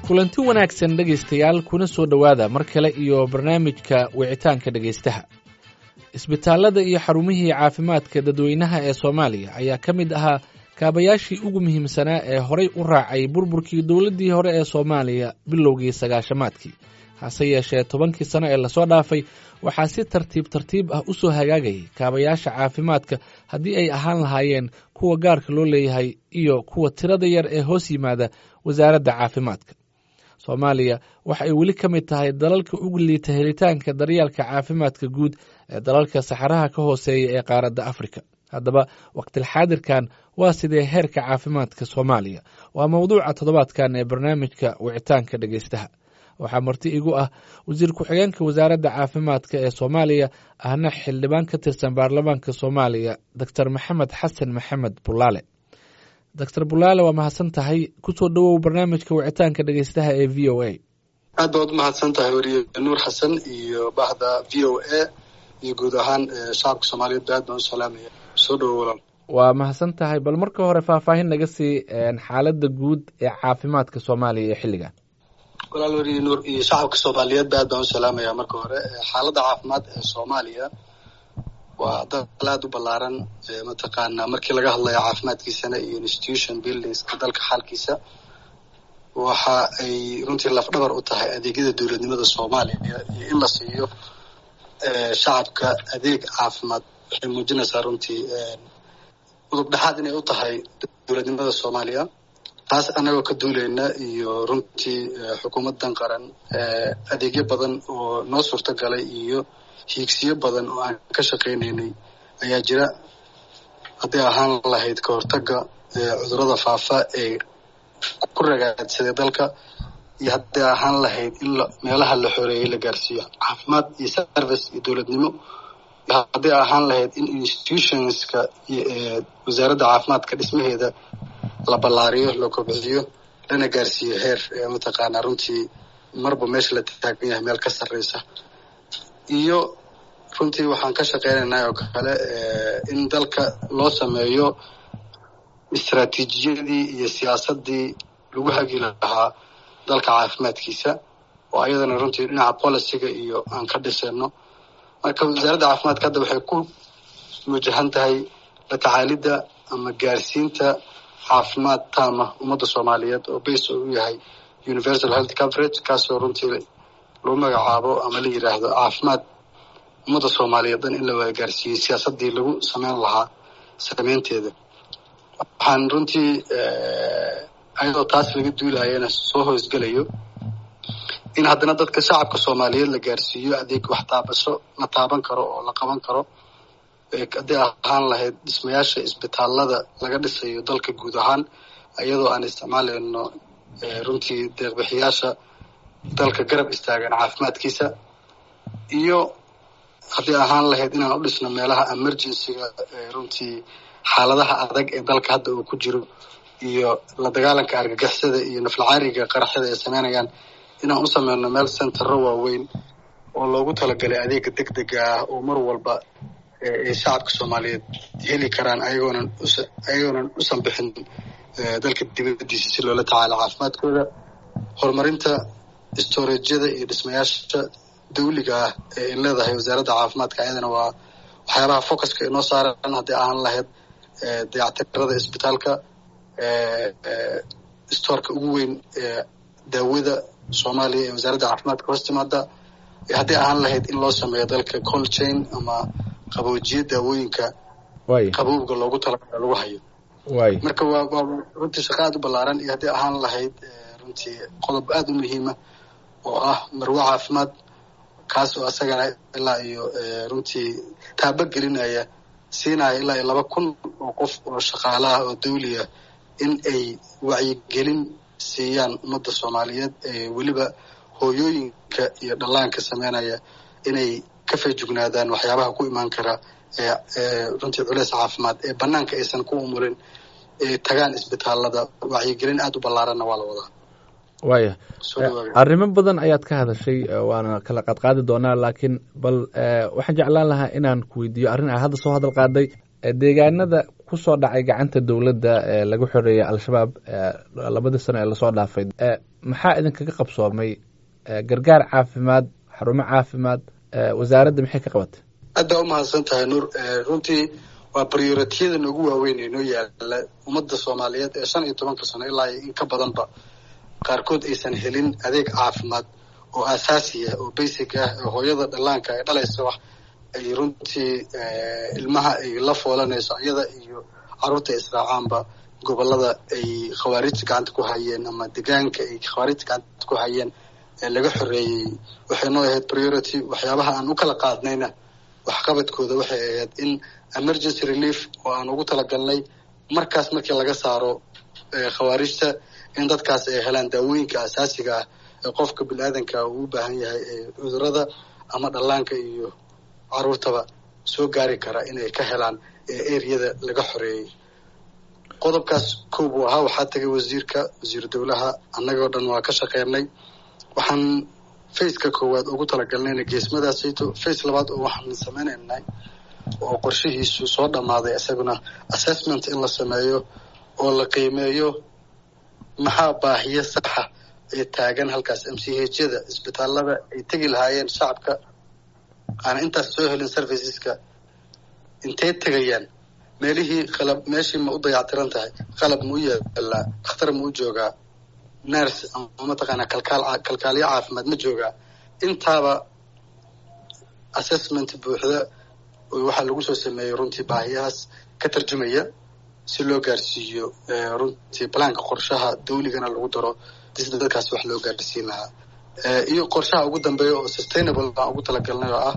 kulanti wanaagsan dhegaystayaal kuna soo dhowaada mar kale iyo barnaamijka wicitaanka dhegaystaha isbitaallada iyo xarumihii caafimaadka dadweynaha ee soomaaliya ayaa ka mid ahaa kaabayaashii ugu muhiimsanaa ee horay u raacay burburkii dowladdii hore ee soomaaliya bilowgii sagaashamaadkii hase yeeshee tobankii sano ee lasoo dhaafay waxaa si tartiib tartiib ah u soo hagaagayay kaabayaasha caafimaadka haddii ay ahaan lahaayeen kuwa gaarka loo leeyahay iyo kuwa tirada yar ee hoos yimaada wasaaradda caafimaadka soomaaliya waxa ay weli ka mid tahay dalalka ugu liita helitaanka daryeelka caafimaadka guud ee dalalka saxaraha ka hooseeya ee qaaradda afrika haddaba waqtilxaadirkan waa sidee heerka caafimaadka soomaaliya waa mowduuca toddobaadkan ee barnaamijka wicitaanka dhegaystaha waxaa marti igu ah wasiir ku-xigeenka wasaaradda caafimaadka ee soomaaliya ahna xildhibaan ka tirsan baarlamaanka soomaaliya doctor maxamed xasan maxamed bulaale doctor bulaale waa mahadsan tahay kusoo dhowow barnaamijka wicitaanka dhegeystaha ee v o a aad baad umahadsan tahay weriye nuur xasan iyo bahda v o a iyo guud ahaan shacabka soomaaliyeed aad baan u salaamaya soo dhowo walaal waa mahadsan tahay bal marka hore faahfaahin naga sii xaaladda guud ee caafimaadka soomaaliya ee xilligan walaal weriye nuur iyo shacabka soomaaliyeed aad baan u salaamaya marka hore xaaladda caafimaad ee soomaaliya waa dal aad u ballaaran mataqaanaa markii laga hadlayo caafimaadkiisana iyo institution buildingska dalka xaalkiisa waxa ay runtii lafdhabar u tahay adeegyada dowladnimada soomaaliya iyo in la siiyo shacabka adeeg caafimaad waxay muujinaysaa runtii udub dhexaad inay u tahay dowladnimada soomaaliya taas annagoo ka duulayna iyo runtii xukuumaddan qaran adeegyo badan oo noo suurto galay iyo hiigsiyo badan oo aan ka shaqaynaynay ayaa jira hadday ahaan lahayd ka hortagga cudurrada faafa ee ku ragaadsaday dalka iyo hadday ahaan lahayd in meelaha la xoreeyey la gaarsiiyo caafimaad iyo service iyo dowladnimo iyo hadday ahaan lahayd in institutionska wasaaradda caafimaadka dhismaheeda la ballaariyo la kobciyo lana gaarsiiyo heer mataqaanaa runtii marba meesha la taagan yahay meel ka sarreysa iyo runtii waxaan ka shaqeynaynaa oo kale in dalka loo sameeyo istraatiijiyadii iyo siyaasaddii lagu hagi lahaa dalka caafimaadkiisa oo ayadana runtii dhinaca policyga iyo aan ka dhisayno marka wasaaradda caafimaadka hadda waxay ku wajahan tahay la tacaalidda ama gaarsiinta caafimaad taama ummadda soomaaliyeed oo base oo u yahay universal health coverage kaasoo runtii lagu magacaabo ama la yidhaahdo caafimaad ummadda soomaaliyeed dhan in la wada gaarsiiyey siyaasaddii lagu sameyn lahaa sameynteeda waxaan runtii ayadoo taas laga duulayana soo hoosgelayo in haddana dadka shacabka soomaaliyeed la gaarsiiyo adeeg wax taabasho la taaban karo oo la qaban karo hadday ahaan lahayd dhismayaasha isbitaallada laga dhisayo dalka guud ahaan iyadoo aan isticmaalayno runtii deeqbixiyaasha dalka garab istaagan caafimaadkiisa iyo haddii ahaan lahayd inaan u dhisno meelaha emergencyga runtii xaaladaha adag ee dalka hadda uu ku jiro iyo la dagaalanka argagixisada iyo naflacaariga qaraxyada ay sameynayaan inaan u sameyno meel centero waaweyn oo loogu talagalay adeega deg dega ah oo mar walba ay shacabka soomaaliyeed heli karaan ayagoonan ayagoonan usan bixin dalka dibadiisa si loola tacaalo caafimaadkooda horumarinta storejyada iyo dhismayaasha dawliga ah ee ay leedahay wasaaradda caafimaadka ayadana waa waxyaabaha focuska inoo saaran hadday ahaan lahayd dayactirada isbitaalka stoorka ugu weyn ee daawada soomaaliya ee wasaaradda caafimaadka hoos timaada hadday ahaan lahayd in loo sameeyo dalka cold chain ama qaboojiye daawooyinka qabowga loogu talagala lagu hayo marka waa waa runtii shaqa aad u ballaaran iyo hadday ahaan lahayd runtii qodob aada u muhiima oo ah marwo caafimaad kaas oo asagana ilaa iyo runtii taaba gelinaya siinaya ilaa iyo laba kun oo qof oo shaqaalaha oo dawliya in ay wacyigelin siiyaan ummadda soomaaliyeed ee weliba hooyooyinka iyo dhallaanka sameynaya inay ka feejugnaadaan waxyaabaha ku imaan kara ee runtii culeys caafimaad ee banaanka aysan ku umulin ee tagaan isbitaalada wacyigelin aada u ballaaranna waa la wadaa waaya arrimo badan ayaad ka hadashay waana kala qaadqaadi doonaa laakiin bal waxaan jeclaan lahaa inaan ku weydiiyo arrin aa hadda soo hadal qaaday deegaanada kusoo dhacay gacanta dowladda ee lagu xoreeyay al-shabaab labadii sano ee lasoo dhaafay maxaa idinkaga qabsoomay gargaar caafimaad xarumo caafimaad wasaaradda maxay ka qabatay aad baa umahadsan tahay nuur runtii waa baryoratiyada noogu waaweyn ee noo yaala ummadda soomaaliyeed ee shan iyo tobanka sano ilaa in ka badanba qaarkood aysan helin adeeg caafimaad oo aasaasiya oo basic ah oo hooyada dhallaanka ay dhalaysa wax ay runtii ilmaha ay la foolanayso iyada iyo carruurta israacaanba gobolada ay khawaarijta gacanta ku hayeen ama degaanka ay khawaarijta gacanta ku hayeen ee laga xoreeyey waxay noo ahayd priority waxyaabaha aan u kala qaadnayna waxqabadkooda waxay ahayd in emergency relief oo aan ugu talagalnay markaas markii laga saaro khawaarijta in dadkaas ay helaan daawooyinka asaasiga ah ee qofka bini-aadanka uu u baahan yahay ee cudurada ama dhallaanka iyo caruurtaba soo gaari kara inay ka helaan ee ereyada laga xoreeyey qodobkaas kow buu ahaa waxaa tagay wasiirka wasiiru dowlaha annagoo dhan waa ka shaqeynay waxaan faceka koowaad ugu talagalnayna geesmadaasayto face labaad oo waxaan sameynaynay oo qorshihiisu soo dhammaaday isaguna assessment in la sameeyo oo la qiimeeyo maxaa baahiyo saxa ee taagan halkaas m c hyada isbitaalada ay tegi lahaayeen shacabka aana intaas soo helin serviceska intay tegayaan meelihii qalab meeshii ma u dayactiran tahay qalab ma u yeelaa dhakhtar ma u joogaa nurse ama mataqaanaa kalkaal kalkaaliyo caafimaad ma joogaa intaaba assessment buuxda waxaa lagu soo sameeyey runtii baahiyahaas ka tarjumaya si loo gaarsiiyo runtii balaanka qorshaha dawligana lagu daro sida dadkaas wax loo gaarsiin lahaa iyo qorshaha ugu dambeeya oo sustainable baan ugu talagalnay oo ah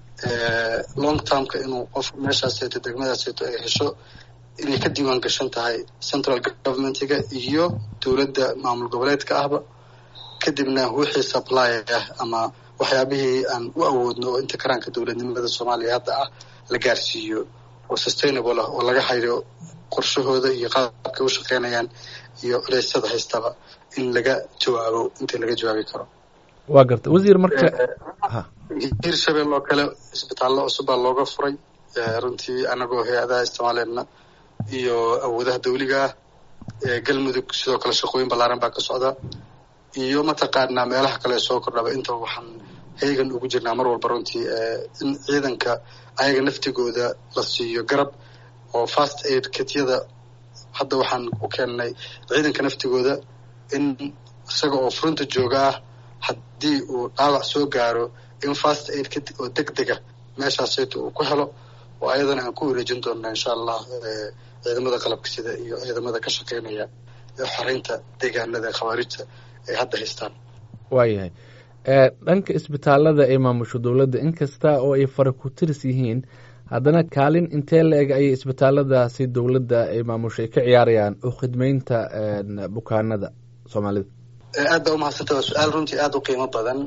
long termka inuu qof meeshaaseeto degmadaaseeto ay hesho inay ka diiwaan gashan tahay central governmentiga iyo dowladda maamul goboleedka ahba kadibna wixii supply ah ama waxyaabihii aan u awoodno oo inta karaanka dowladnimada soomaaliya hadda ah la gaarsiiyo oo sustainable ah oo laga hayo qorshahooda iyo qaabkay u shaqeynayaan iyo culeysyada haystaba in laga jawaabo intii laga jawaabi karo waa garta wasiir marka hirshabelle oo kale isbitaallo cusub baa looga furay runtii anagoo hay-adaha isticmaaleedna iyo awoodaha dawliga ah galmudug sidoo kale shaqooyin ballaaran baa ka socda iyo mataqaanaa meelaha kale soo kordhaba intaba waxaan heegan ugu jirnaa mar walba runtii in ciidanka ayaga naftigooda la siiyo garab oo fast aid kityada hadda waxaan u keennay ciidanka naftigooda in isaga oo furunta jooga ah haddii uu dhaawac soo gaaro in fast aid kit oo deg dega meeshaasayto uu ku helo oo ayadana aan ku wareejin doonna insha allah ciidamada qalabka sida iyo ciidamada ka shaqeynaya ee xoreynta deegaanada khawaarijta ay hadda haystaan waayahay dhanka isbitaalada ay maamusho dowladda inkasta oo ay fara ku tiris yihiin haddana kaalin intee la eg ayay isbitaaladaasi dowladda ay maamusho ay ka ciyaarayaan oo khidmeynta bukaanada soomaalida aad baa umahadsanta waa su-aal runtii aada u qiimo badan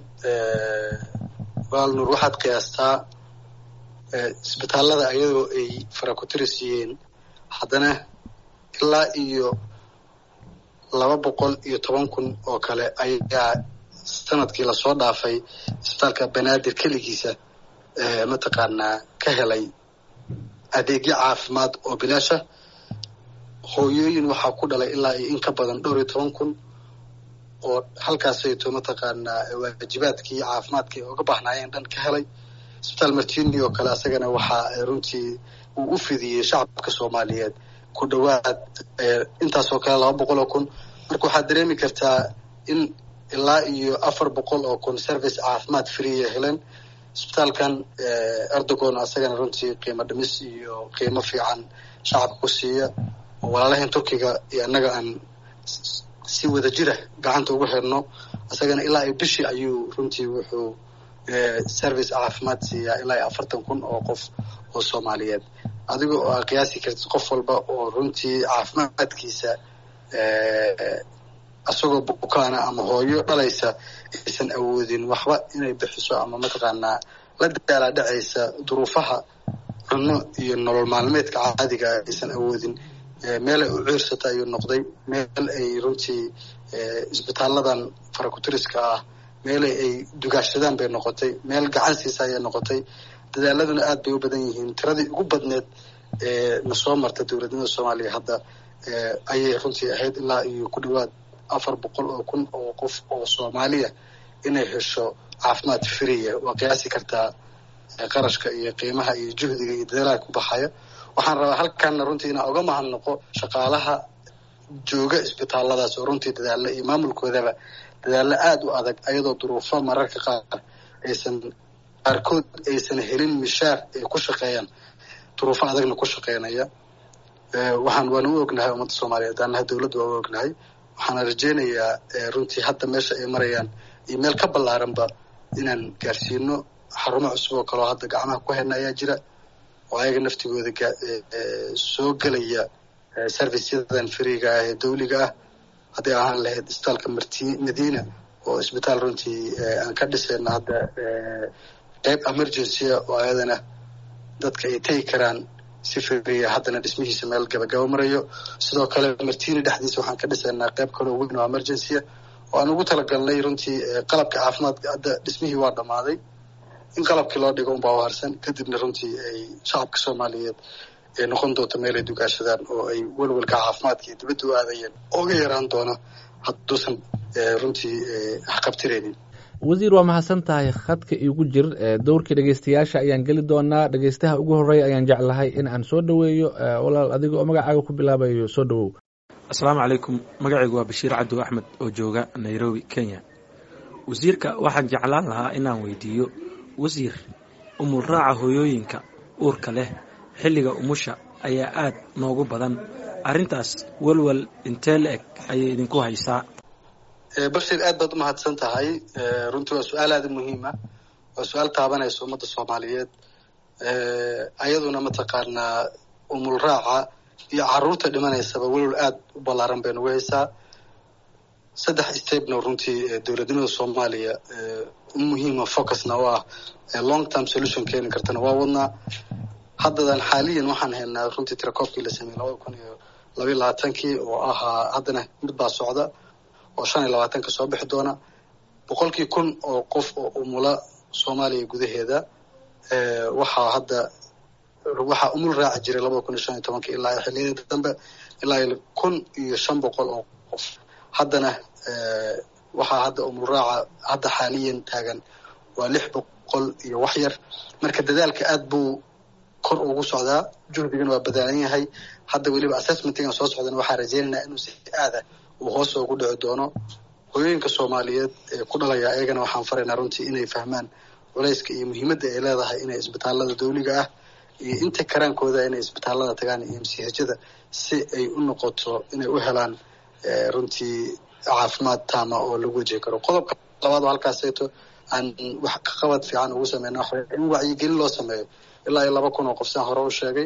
waal nuur waxaad qiyaastaa isbitaalada ayadoo ay fara ku tiris yihiin haddana ilaa iyo laba boqol iyo toban kun oo kale ayaa sanadkii lasoo dhaafay isbitaalka banaadir keligiisa mataqaanaa ka helay adeegyo caafimaad oo bilaasha hooyooyin waxaa ku dhalay ilaa iyo in ka badan dhowr iyo toban kun oo halkaasayto mataqaanaa waajibaadkii caafimaadkii uga baahnaayeen dhan ka helay isbitaal martini oo kale asagana waxaa runtii uu u fidiyey shacabka soomaaliyeed ku dhowaad intaasoo kale laba boqol oo kun marka waxaad dareemi kartaa in ilaa iyo afar boqol oo kun service caafimaad freeya heleen isbitaalkan erdogon asagana runtii qiimo dhimis iyo qiimo fiican shacabka ku siiya oo walaalahan turkiga iyo annaga aan si wada jira gacanta ugu xirno isagana ilaa iyo bishii ayuu runtii wuxuu service caafimaad siiyaa ilaa iyo afartan kun oo qof oo soomaaliyeed adiga oo aa qiyaasi kartid qof walba oo runtii caafimaadkiisa isagoo bukaana ama hooyo dhalaysa aysan awoodin waxba inay bixiso ama mataqaanaa la daalaa dhacaysa duruufaha cunno iyo nolol maalmeedka caadiga aysan awoodin meel ay u ciirsata ayuu noqday meel ay runtii isbitaaladan farakutiriska ah meel ay dugaashadaan bay noqotay meel gacan siisa ayay noqotay dadaaladuna aad bay u badan yihiin tiradii ugu badneed ee na soo marta dowladnimada soomaaliya hadda ayay runtii ahayd ilaa iyo ku dhawaad afar boqol oo kun oo qof oo soomaaliya inay hesho caafimaad friya waa qiyaasi kartaa qarashka iyo qiimaha iyo juhdiga iyo dadaalaha ku baxaya waxaan rabaa halkaana runtii inaan uga mahadnaqo shaqaalaha jooga isbitaalladaas oo runtii dadaalla iyo maamulkoodaba dadaallo aada u adag ayadoo duruufo mararka qaar aysan qaarkood aysan helin mishaar ay ku shaqeeyaan duruufo adagna ku shaqeynaya waxaan waana u ognahay ummadda soomaaliyeed annaha dowladda waa u ognahay waxaana rajeynayaa runtii hadda meesha ay marayaan iyo meel ka ballaaranba inaan gaarsiino xarumo cusub oo kaleo hadda gacmaha ku hayna ayaa jira oo ayaga naftigooda soo gelaya serviceyadan fariiga ah ee dawliga ah hadday ahaan lahayd isbitaalka marti madiina oo isbitaal runtii aan ka dhisayna hadda qeyb emergencya oo ayadana dadka ay tegi karaan si fariya haddana dhismihiisa meel gabagaba marayo sidoo kale martini dhexdiisa waxaan ka dhisaynaa qeyb kaloo weyn oo emergencya oo aan ugu talagalnay runtii qalabka caafimaadka hadda dhismihii waa dhammaaday in qalabkii loo dhigo unbaa u harsan kadibna runtii ay shacabka soomaaliyeed ay noqon doonto meel ay dugaashadaan oo ay welwelka caafimaadka iyo dibadda u aadayeen ooga yaraan doona hadduusan runtii waxqabtiraynin wasiir waa mahadsan tahay khadka iigu jir dowrkii dhegeystayaasha ayaan geli doonaa dhegeystaha ugu horeeya ayaan jeclahay in aan soo dhoweeyo walaal adiga oo magacaaga ku bilaabayo soo dhowow asalaamu calaykum magacaygu waa bashiir cabdi axmed oo jooga nairobi kenya wasiirka waxaan jeclaan lahaa inaan weydiiyo wasiir umul raaca hooyooyinka uurka leh xilliga umusha ayaa aad noogu badan arrintaas welwel intee la eg ayay idinku haysaa bashir aad baad umahadsan tahay runtii waa su-aal aada muhiima waa su-aal taabanaysa ummadda soomaaliyeed ayaduna mataqaanaa umul raaca iyo caruurta dhimanaysaba welwel aada u ballaaran bay nagu haysaa saddex stepna runtii dowladnimada soomaaliya muhiima focusna oo ah long term solution keeni kartana waa wadnaa haddadan xaaliyan waxaan haynaa runtii tirakoobkii la sameeyey labada kun iyo labayo labaatankii oo ahaa haddana mid baa socda oo shan iyo labaatanka soo bixi doona boqolkii kun oo qof oo umula soomaaliya gudaheeda waxaa hadda waxaa umul raaci jiray labada kun iyo shan iyo tobanka ilaa xilliyada dambe ilaa kun iyo shan boqol oo qof haddana waxaa hadda umul raaca hadda xaaliyan taagan waa lix boqol iyo wax yar marka dadaalka aad buu kor ugu socdaa juhdigana waa badaalan yahay hadda weliba assessmentigan soo socdana waxaa rajeynaynaa inuu si aada uu hoos ugu dhici doono hooyooyinka soomaaliyeed ee ku dhalaya ayagana waxaan faraynaa runtii inay fahmaan culayska iyo muhiimadda ay leedahay inay isbitaalada dawliga ah iyo inta karaankooda inay isbitaalada tagaan iyo msihajada si ay u noqoto inay u helaan runtii caafimaad taama oo lagu wajihi karo qodobka labaad oo halkaaseeto aan wax ka qabad fiican ugu sameyna waxa in wacyigelin loo sameeyo ilaa iyo laba kun oo qof saan hore u sheegay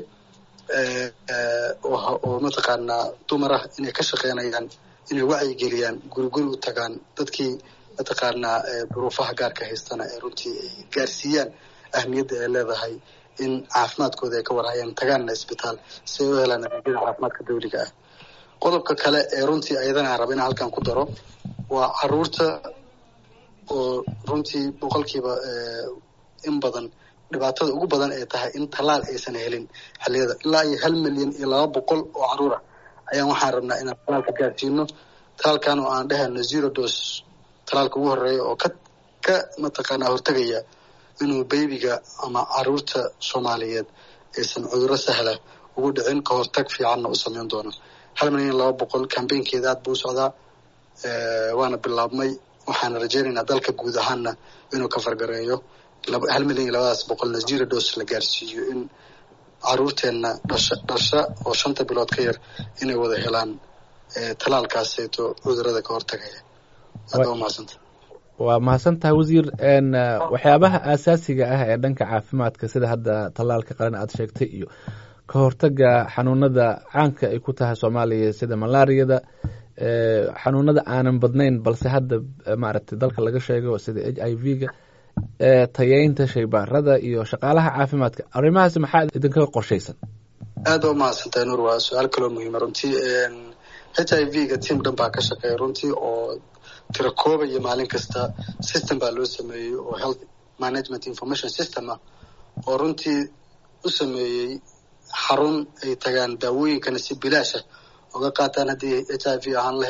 oo mataqaanaa dumar ah inay ka shaqeynayaan inay wacyigeliyaan guri guri u tagaan dadkii mataqaanaa duruufaha gaarka haystana ee runtii ay gaarsiiyaan ahmiyadda ay leedahay in caafimaadkooda ay ka warhayaan tagaanna isbitaal si ay u helaan adeegyada caafimaadka dawliga ah qodobka kale ee runtii ayadana aan raba inaan halkan ku daro waa caruurta oo runtii boqolkiiba in badan dhibaatada ugu badan ay tahay in tallaal aysan helin xilliyada ilaa iyo hal milyan iyo laba boqol oo caruur ah ayaan waxaan rabnaa inaan talaalka gaarsiino talaalkan oo aan dhehayno zero dos talaalka ugu horeeya oo ka ka mataqaanaa hortegaya inuu baybiga ama caruurta soomaaliyeed aysan cudurro sahla ugu dhicin ka hortag fiicanna u sameyn doono hal milyan laba boqol cambaynkeeda aad buu u socdaa waana bilaabmay waxaana rajeynaynaa dalka guud ahaanna inuu ka fargareeyo hal milyan iyo labadaas boqolna zero dos la gaarsiiyo in caruurteenna dhasha dhasha oo shanta bilood ka yar inay wada helaan talaalkaaseeto cudurada ka hortagaya aad waa mahadsanta waa mahadsan tahay wasiir waxyaabaha aasaasiga ah ee dhanka caafimaadka sida hadda tallaalka qaran aad sheegtay iyo ka hortaga xanuunada caanka ay ku tahay soomaaliya sida malaariyada xanuunada aanan badnayn balse hadda maaragtay dalka laga sheego sida h i v ga tayeynta shaybaarada iyo shaqaalaha caafimaadka arrimahaasi maxaa idinkaga qorshaysan aada waa mahadsantahay nuur waa su-aal kaloo muhiima runtii h i v ga tiam dhan baa ka shaqeeya runtii oo tirakoobaya maalin kasta system baa loo sameeyey oo health management information system ah oo runtii u sameeyey xarun ay tagaan daawooyinkana si bilaasha oga qaataan haddii h i v ahaan lahayd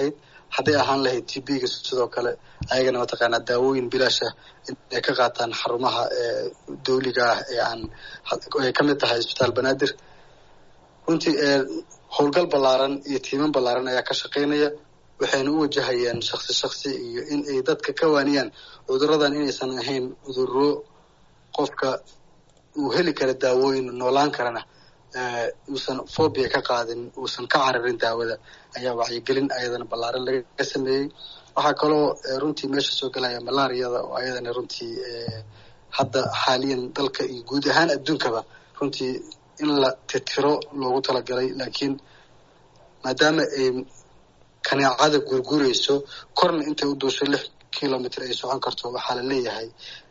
hadday ahaan lahayd t b-ga sidoo kale ayagana mataqaanaa daawooyin bilaasha inay ka qaataan xarumaha dawliga ah ee aan ay ka mid tahay isbitaal banaadir runtii howlgal ballaaran iyo tiiman ballaaran ayaa ka shaqaynaya waxayna u wajahayaan shaksi shaksi iyo in ay dadka ka waaniyaan cuduradan inaysan ahayn cuduro qofka uu heli kara daawooyin noolaan karana uusan phobia ka qaadin uusan ka cararin daawada ayaa wacyigelin ayadana ballaaran laga sameeyey waxaa kaloo runtii meesha soo gelaya malaariyada oo ayadana runtii hadda xaaliyan dalka iyo guud ahaan adduunkaba runtii in la tirtiro loogu talagalay laakiin maadaama ay kaneecada gurgurayso korna intay u duusho lix kilomitr ay socon karto waxaa la leeyahay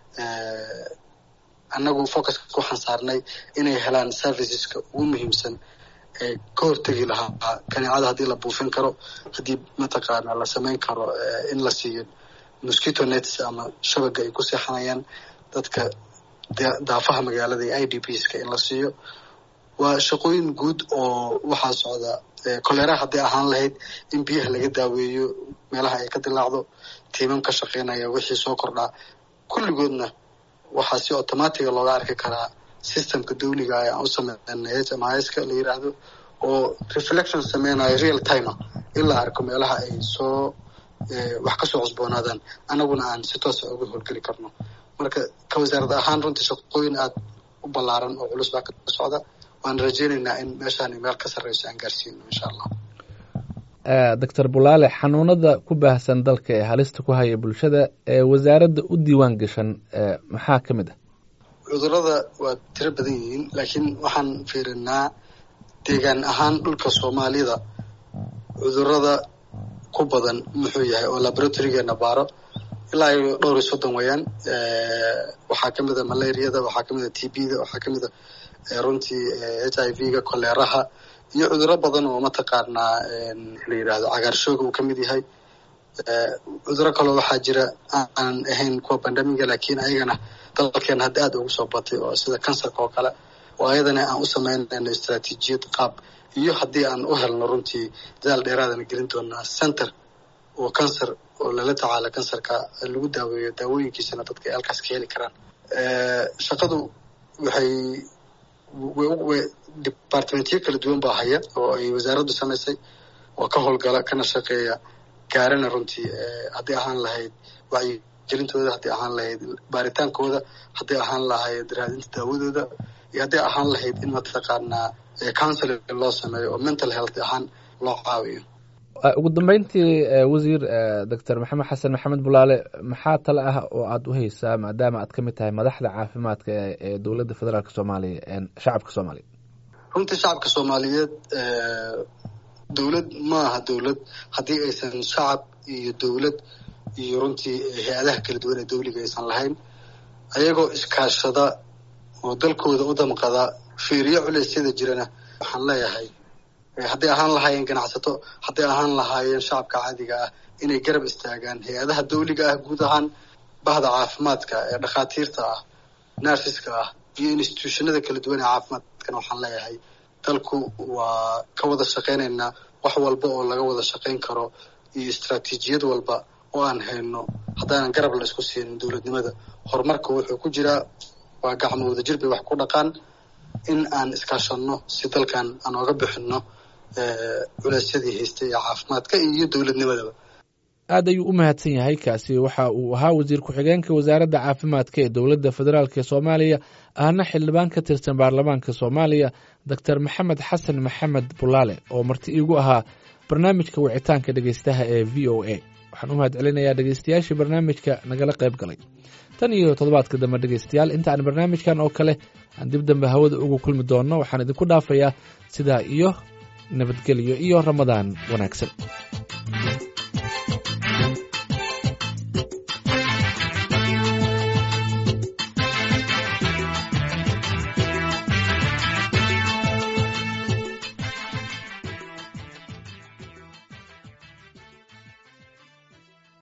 annagu focuska waxaan saarnay inay helaan serviceska ugu muhiimsan ee ka hortegi lahaa kaneecada haddii la buufin karo haddii mataqaana la samayn karo in la siiyo mosquito nets ama shabaga ay ku seexanayaan dadka daafaha magaalada iyo i d pska in la siiyo waa shaqooyin guud oo waxaa socda kolera hadday ahaan lahayd in biyaha laga daaweeyo meelaha ay ka dilaacdo tiimam ka shaqaynaya wixii soo kordhaa kulligoodna waxaa si automatiga looga arki karaa systemka dawliga ah aan u sameynay h m iska la yiraahdo oo reflection sameynayo real timer in la arko meelaha ay soo wax kasoo cusboonaadaan anaguna aan si toosa uga howlgeli karno marka ka wasaarad ahaan runtii shaqooyin aada u ballaaran oo culus baa ka socda waan rajeynaynaa in meeshaan meel ka sarreyso aan gaarsiino insha allah doctor bulaale xanuunada ku baahsan dalka ee halista ku haya bulshada ee wasaaradda u diiwaan gashan maxaa ka mid ah cudurada waa tiro badan yihiin laakiin waxaan fiirinaa deegaan ahaan dhulka soomaalida cudurada ku badan muxuu yahay oo laboratorygeena baaro ilaa iyo dhowr iyo soddon weeyaan waxaa ka mid a malariyada waxaa kamid a t b da waxaa kamid a runtii h i v ga koleeraha iyo cuduro badan oo mataqaanaa la yidhaahdo cagaarshooga uu kamid yahay cuduro kaloo waxaa jira aan ahayn kuwa bandamiga laakiin ayagana dalkeena hadda aada ugu soo batay oo sida kansarka oo kale oo ayadana aan u sameynayno istraatiijiyad qaab iyo haddii aan u helno runtii dadaal dheeraadana gelin doonaa center oo cancer oo lala tacaala kansarka lagu daaweeyo daawooyinkiisana dadka ay halkaas ka heli karaan shaqadu waxay departmentyo kala duwan baa haya oo ay wasaaraddu samaysay oo ka howlgala kana shaqeeya gaarana runtii haddii ahaan lahayd wacyigelintooda haddii ahaan lahayd baaritaankooda haddii ahaan lahayd raadinta daawadooda iyo haddii ahaan lahayd in mataqaanaa counseling loo sameeyo oo mental health ahaan loo caawiyo ugu dambeyntii wasiir doctor maxamed xasan maxamed bulaale maxaa tale ah oo aada u haysaa maadaama aad ka mid tahay madaxda caafimaadka ee dowladda federaalk soomaaliya shacabka soomaaliya runtii shacabka soomaaliyeed dowlad ma aha dowlad haddii aysan shacab iyo dowlad iyo runtii hay-adaha kala duwan ee dawliga aysan lahayn ayagoo iskaashada oo dalkooda u damqada fiiriyo culeysyada jirana waxaan leeyahay hadday ahaan lahaayeen ganacsato hadday ahaan lahaayeen shacabka caadiga ah inay garab istaagaan hay-adaha dawliga ah guud ahaan bahda caafimaadka ee dhakhaatiirta ah narsiska ah iyo institutionada kala duwan ee caafimaadkana waxaan leeyahay dalku waa ka wada shaqaynaynaa wax walba oo laga wada shaqayn karo iyo istraatiijiyad walba oo aan hayno haddaanan garab la isku siinin dowladnimada horumarka wuxuu ku jiraa waa gacmo wadajir bay wax ku dhaqaan in aan iskaashanno si dalkan aan ooga bixinno culeysyadii haystay ee caafimaadka iyo dowladnimadaba aad ayuu u mahadsan yahay kaasi waxa uu ahaa wasiir ku-xigeenka wasaaradda caafimaadka ee dowladda federaalk ee soomaaliya ahna xildhibaan ka tirsan baarlamaanka soomaaliya doctor maxamed xasan maxamed bulaale oo marti iigu ahaa barnaamijka wicitaanka dhegeystaha ee v o a waxaan u mahad celinayaa dhegeystayaashii barnaamijka nagala qayb galay tan iyo toddobaadka dambe dhegeystayaal inta aan barnaamijkan oo kale aan dib dambe hawada ugu kulmi doonno waxaan idinku dhaafayaa sidaa iyo nabadgelyo iyo ramadaan wanaagsan